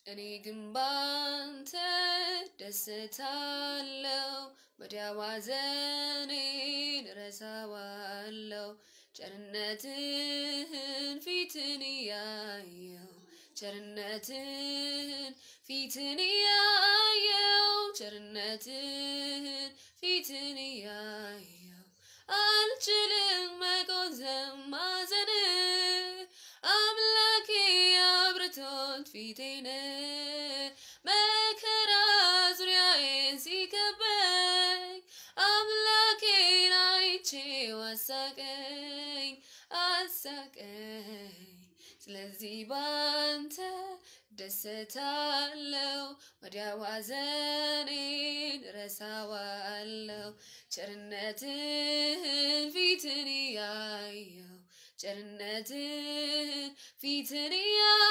እኔ ግን ባንተ ደስታለው ወዲያው ሐዘኔን ረሳዋለው ቸርነትህን ፊትን እያየው ቸርነትህን ፊትን እያየው ቸርነትህን ፊትን እያየው አልችልም መቆዘም ማዘን አምላኬ አብርቶት ፊቴን መከራ ዙሪያዬን ሲከበኝ አምላኬን አይቼው አሳቀኝ አሳቀኝ ስለዚህ ባንተ ደስታለው ወዲያው ሐዘኔን ረሳዋለው ቸርነትህን ፊትን ያየው ቸርነትህን ፊትን ያ